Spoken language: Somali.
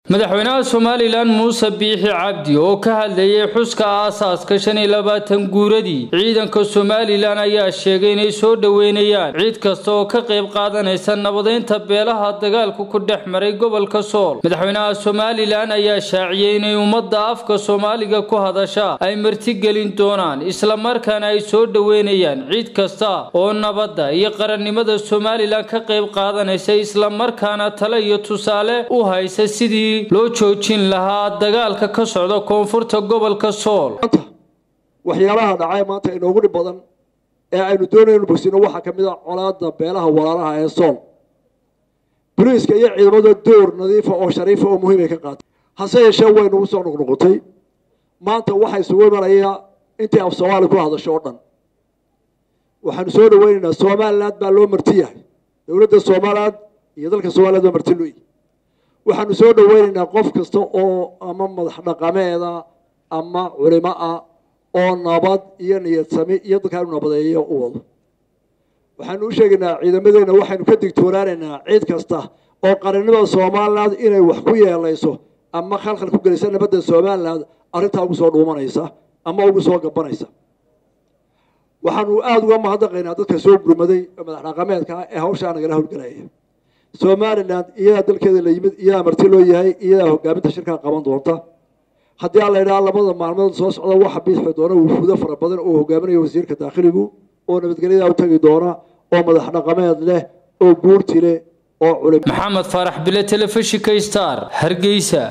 madaxweynaha somalilan muuse biixi cabdi oo ka hadlayay xuska aasaaska shan iyo labaatan guuradii ciidanka somalilan ayaa sheegay inay soo dhoweynayaan ciid kasta oo ka qayb qaadanaysa nabadeynta beelaha dagaalku ku dhex maray gobolka sool madaxweynaha somalilan ayaa shaaciyey inay ummadda afka soomaaliga ku hadasha ay martigelin doonaan islamarkaana ay soo dhoweynayaan ciid kasta oo nabadda iyo qarannimada somalilan ka qayb qaadanaysa islamarkaana tale iyo tusaale u haysa sidii loo joojin lahaa dagaalka ka socda koonfurta gobolka sool waxyaalaha dhacay maanta inoogu dhib badan ee aynu doonaynu bogsino waxaa ka mid a colaada beelaha walaalaha ee sool boliiska iyo ciidamada door nadiifa oo shariifa oo muhiim ay ka qaatay hase yeeshee way nagu soo noqnoqotay maanta waxaa isugu imanaya intii af soomaali ku hadasho oo dhan waxaanu soo dhaweynaynaa somaliland baa loo marti yahay dowladda somaliland iyo dalka somaliland baa marti looyi waxaanu soo dhaweynaynaa qof kasta oo ama madax dhaqameeda ama culimo ah oo nabad iyo niyad sami iyo dadkaanu nabadeeyo u wado waxaanu u sheegaynaa ciidamadeena waxaynu ka digtoonaanaynaa ciid kasta oo qarannimada somaliland inay wax ku yeelayso ama khalkhal ku gelaysa nabadda somaliland arrintaa ugu soo dhuumanaysa ama ugu soo gabanaysa waxaanu aada uga mahadnaqaynaa dadka soo gurmaday ee madax dhaqameedka ah ee hawshaa nagala howlgelaya somaliland iyadaa dalkeeda la yimid iyadaa marti loo yahay iyadaa hogaaminta shirkaa qaban doonta haddii aan la idhaha labada maalmood soo socda waxa biixi doona wufuudo fara badan oo hogaaminayo wasiirka daakhiligu oo nabadgelyadaa u tagi doona oo madax dhaqameed leh oo guurti leh oo culim maxamed faarax bile telefishinka star hargeysa